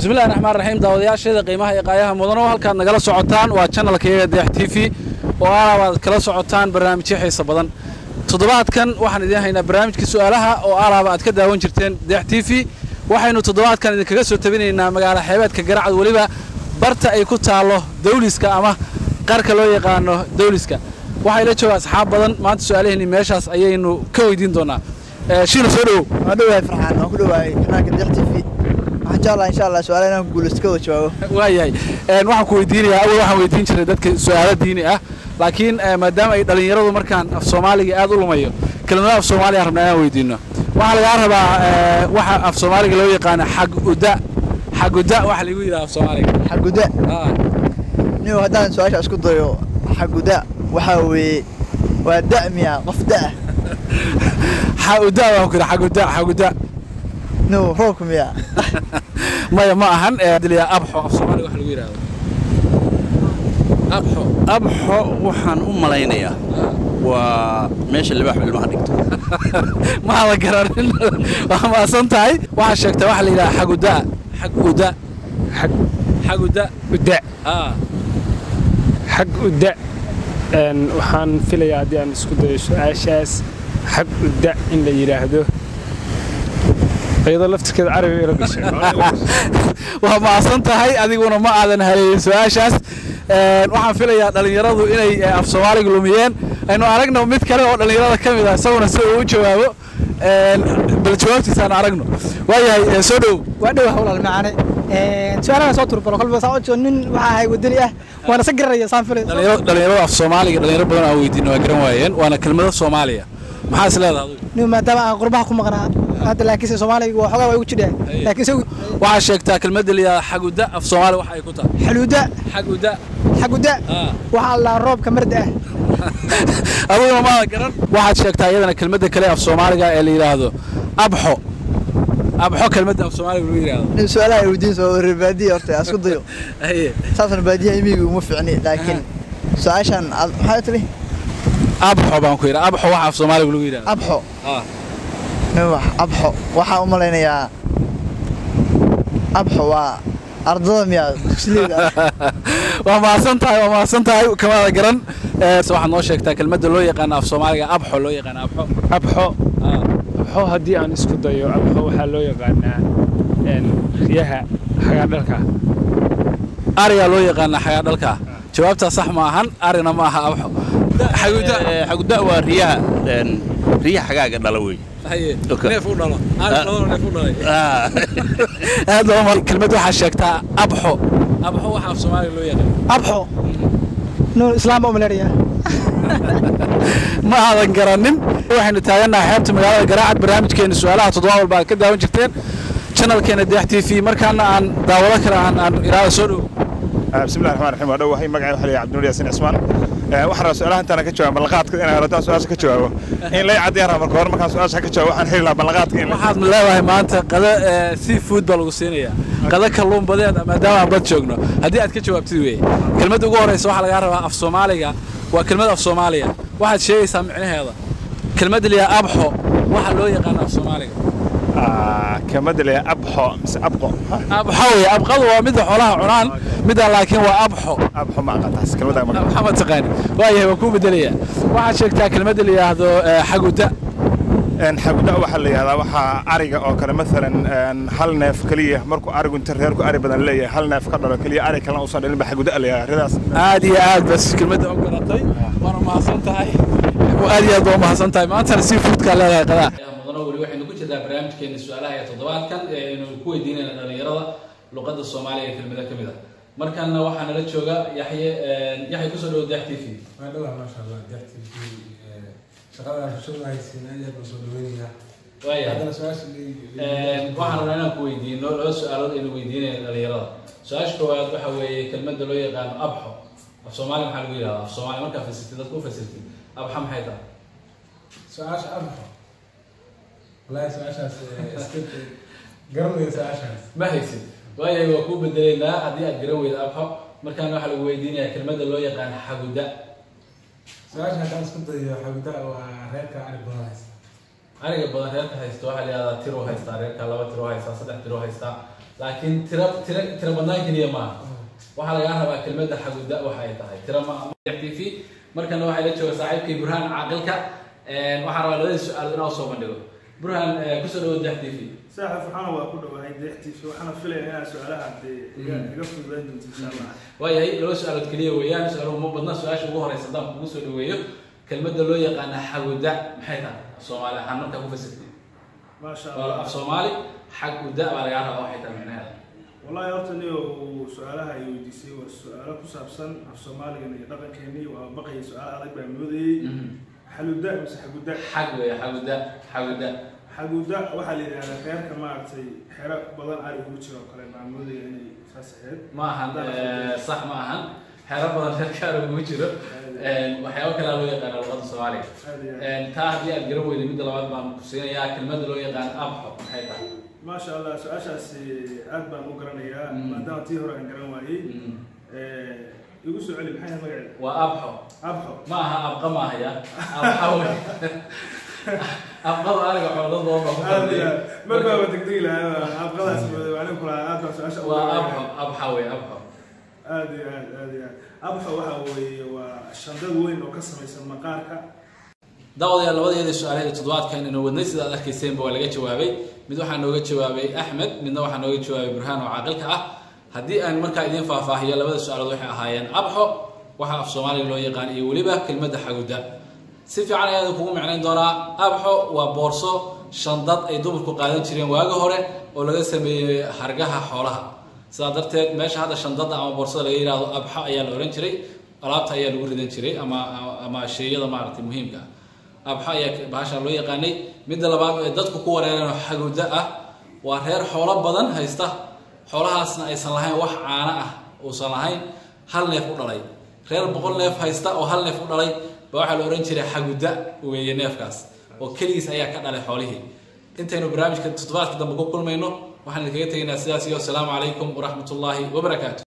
bismillahi raxmaan raxiim daawadayaasheeda qiimaha iyo qaayaha mudano halkaad nagala socotaan waa janalkayaga deex t v oo alaab aad kala socotaan barnaamijyo xiisa badan toddobaadkan waxaan idiin haynaa barnaamijka su'aalaha oo alaaba aad ka daawan jirteen deex t v waxaynu toddobaadkan idinkaga soo tabinaynaa magaala xeebeedka garacad weliba barta ay ku taallo dawliska ama qarka loo yaqaano dawliska waxaa ila jooga asxaab badan maanta su'aalaheennii meeshaas ayaynu ka weydiin doonaa shiina soo dhowow waan dhowahay farxaan waan ku dhowahay kanaalka deex t v waxaan jeclahay insha allah su-aalaha inaan ku guulaysto ka wada jawaabo waayahay waxaan ku weydiinayaa awal waxaan weydiin jiray dadka su'aalo diini ah laakiin maadaama ay dhallinyaradu markaan af soomaaliga aad u lumayo kelimada af soomaaliya rabnaa inaan weydiino waxaa lagaa rabaa waxa af soomaaliga loo yaqaano xag uda xag uda waxa lagu yidhaha af soomaaliga xaguda nin haddaan su-aasha isku dayo xaguda waxaa weeye waa da'miya qof da'a xa uda waan ku yidhi xag uda xag uda no roobka miya maya ma ahan diliya abxo af soomaaliga waxa lagu yidhahdo abxo abxo waxaan u malaynayaa waa meesha libaaxu ilmaha dhigto maa la garanin waa maasan tahay waxaa sheegtaa waxa la yidhaha xag uda xag uda xag xag uda uda ah xag uda een waxaan filayaa haddii aan isku dayo su-aashaas xag uda in la yidhaahdo iyadoo laftirkeeda carabi ila gashay waa maasan tahay adiguna ma aadan haleeyin su-aashaas waxaan filayaa dhallinyaradu inay af soomaaliga lumiyeen aynu aragno mid kale oo dhallinyarada ka mid ah isaguna si uu u jawaabo bal jawaabtiisa aan aragno waayahay soo dhow waa dhow hawlaal macaane su-aalahan soo turbaro kolba saa ojo nin waxaa ahay wadani ah waana sa garanaya saan filay Dhalinyaro- dhallinyarada af soomaaliga dhalinyaro badan aan weydiino waa garan waayeen waana kelmado soomaaliya maxaa is leedahay adigu nin maadaama aan qurbaha ku maqnaa hadda laakiinse soomaaliga waa xogaa waa igu jidhaa laakiin isagu waxaa sheegtaa kelmadda la yidhahda xaguda af soomaali waxa ay ku tahay xaluuda xaguda xaguda ah waxaa la roobka marda ah adiguna maada garan waxaad sheegtaa iyadana kelmadda kale af soomaaliga ee la yidhaahdo abxo abxo kelmadda af soomaaliga lagu yidhaahdo nin su-aalaha ay weydiin soo reer baadiya horta aan isku dayo Haye. saasna baadiyaha imiga uma ficni laakiin su-aashan aad- maxaa tiri abxo baan ku yidhi abxo waxa af soomaaliga lagu yidhahdo abxo ah nin wax abxo waxaan u malaynayaa abxo waa ardada miya dugsileeda waa mahadsan tahay waa mahadsan tahay kamaada garan Eh, se waxaad noo sheegtaa kelmadda loo yaqaano af soomaaliga abxo loo yaqaano abxo abxo ah abxo haddii aan isku dayo abxo waxaa loo yaqaanaa een riyaha xagaadhalka arigaa loo yaqaana xagaa dhalka jawaabtaa sax ma ahan arina ma aha abxo xaguda Eh, xaguda waa riyaha een, riyaha xagaaga dhala wey haye Okay. neef u dhalo ari Ah. dhalada neef u dhalay Ah. aad loo mar kelmad waxaa sheegtaa abxo abxo waxa af soomaaliga loo yaqaan abxo nin islaam baa umaleynaya ma aadan garanin waxaynu taagannahay xeebta magaalada garaacad barnaamijkeena su-aalaha toddoba walba aad ka daawan jirteen channelkeena deex t v markaana aan daawado kale aan aan iraada soo dhow بسم الله الرحمن الرحيم ودو waxay magacay waxa la yiraahdaa Abdul Yaasin Ismaan ee waxaan rabaa su'aalahan tan ka jawaab balqaadka inaan rabtaa su'aasha ka jawaabo in la cadeeyo rabaa marka hore markaan su'aasha ka jawaabo waxaan heli lahaa balqaadka in waxaad ma leedahay maanta qada seafood baa lagu siinayaa qada kalluun badeed maadaama aan bad joogno haddii aad ka jawaabtid weeye kelmadda ugu horeysa waxaa lagaa rabaa af soomaaliga waa kelmad af soomaaliya waxaad sheegaysaa micnaheeda kelmadda liyaa abxo waxa loo yaqaano af soomaaliga ah kamada la abxo mise abqo abxo weye abqadu waa midda xoolaha cunaan midda laakiin waa abxo abxo ma aqaantaas kelmada ma maxamed taqaani waayahay waan kuu bedelayaa waxaad sheegtaa kelmadda la yidhaahdo eh, xaguda een xaguda waxa la yiraahdaa waxa ariga oo kale midalan een hal neef kaliya markuu arigu inta reerku ari badan leeyahay hal neef ka dhalo kaliya ari kale uusan dhalin ba xaguda la yiraahdaa ridaas aad iyo aad bas kelmadda u garatay waana mahadsan tahay aad iyo aad baa mahadsan tahay maantana seafoodkaa leedahay qadaa mudano weli waxaynu ku jirnaa barnaamijkeena su-aalaha ee toddobaadkan ee aynu ku weydiinayna dhallinyarada luqadda soomaaliga ee kelmada ka mid ah markanna waxaa nala jooga yaxye yaxye kusoo dhawo dax t v waa dhawaa maasha allah deextii shaqada bulshadu haysiin aad iyo aad baan soo dhaweynayaa waayahay haddana su-aasha waxaan rabnaa inaan ku weydiino laba su-aalood aynu weydiinayna dhalinyarada su-aasha koowaad waxa weeye kelmadda loo yaqaano abxo af soomaali maxaa lagu yidhahdaa af soomaali markaa fasirtid dadka u fasirtid abxa maxay tahay su-aasha abxo wallaahi su-aashaas iska garan weyda su-aashaas ma haysid waayahay waa kuu bedelaynaa haddii aad garan weyda abxo markaana waxaa lagu weydiinayaa kelmadda loo yaqaano xaguda su-aasha haddaan isku dayo xaguda waa reerka ari badan haysta ariga badan reerka haysta waxaa la yihahdaa tiruu haystaa reerka laba tiruu haystaa saddex tiruu haystaa laakiin tira tira tira badnaan keliya maaha waxaa lagaa rabaa kelmadda xaguda waxa ay tahay tira ma t v markana waxaa la jooga saaxiibkii burhaan caaqilka waxaan rabaa labadii su-aalood inaa soo bandhigo burhaan kusoo dhawo dex t v saaxib waxaana waa ku dhawahay deextiisa waxaana filaya inaa su-aalaha dee iga iga fududayn doonto insha allah waayahay laba su-aalood keliya weeyaan su-aaluhu ma badna su-aasha ugu horeysa haddaan kugu soo dhaweeyo kelmadda loo yaqaana xaguda maxay tahay af soomaali ahaan markaa ku fasirtay maasha waa allah af soomaali xaguda baa lagaa rabaa waxay tahay macnaheeda wallahi horta niyo uu su-aalaha ay weydiisay waa su-aalo ku saabsan af soomaaligan iyo dhaqankeeni waa baqaya su-aal adag baa moodayey xaluda mise xaguda xag weeye xaguda xaguda xaguda waxaa la yidhahdaa reerka maaragtay xero badan ari ugu jiro oo kale baa moodaya inay saas ahayd ma ahan eh, sax ma ahan xeero badan reerkaar ugu jiro waxyaabo kalea loo yaqaana luqada soomaaliga aad iyo aad taa haddii aad garan weyday midda labaad baan ku siinayaa kelmadda loo yaqaan abxo maxay tahay maasha allah su-aashaasi aad baan u garanayaa Mm. maadaama tii hore aan garan waayey Mm. igu soo celi maxay ahayd magaceeda waa abxo abxo ma aha abqa ma ahaya abxa wey abqada aniga xoolad badan baa ku aad iyo fadhiya aad mar baaba degdegi lahaa abqadaas mooday anigu kulahaa aad baan su-aasha ugu waa garanayaa. abxo abxa wey abxo aad iyo aad aad iyo aad abxo waxa weeye waa shandad weyn oo ka samaysan maqaarka daawadayaal labadeeda su-aalaheeda toddobaadkan inaynu wadnay sida aad arkayseenba waa laga jawaabay mid waxaa nooga jawaabay axmed midna waxaa nooga jawaabay burhaan oo caaqilka ah haddii aan markaa idiin faahfaahiyo labada su-aalood waxay ahaayeen abxo waxa af soomaaliga loo yaqaan iyo weliba kelmadda xaguda si fiican ayaada kugu micnayn doonaa abxo waa boorso shandad ay dumarku qaadan jireen waagi hore oo laga sameeyey hargaha xoolaha sidaa darteed meesha hadda shandada ama boorsada laga yidhaahdo abxo ayaa la ohan jiray alaabta ayaa lagu ridan jiray ama ama sheeyada maaragtay muhiimka ah abxa ayaa bahasha loo yaqaanay midda labaad ee dadku ku wareereen xaguda ah waa reer xoolo badan haysta xoolahaasna aysan lahayn wax caano ah uusan lahayn hal neef u dhalay reer boqol neef haysta oo hal neef u dhalay ba waxaa la odhan jiray xaguda weeye neefkaas oo keligiis ayaa ka dhalay xoolihii intaynu barnaamijka toddobaadka dambe ku kulmayno waxaan idinkaga tegaynaa sidaas iyo asalaamu calaykum waraxmat ullaahi wabarakaatu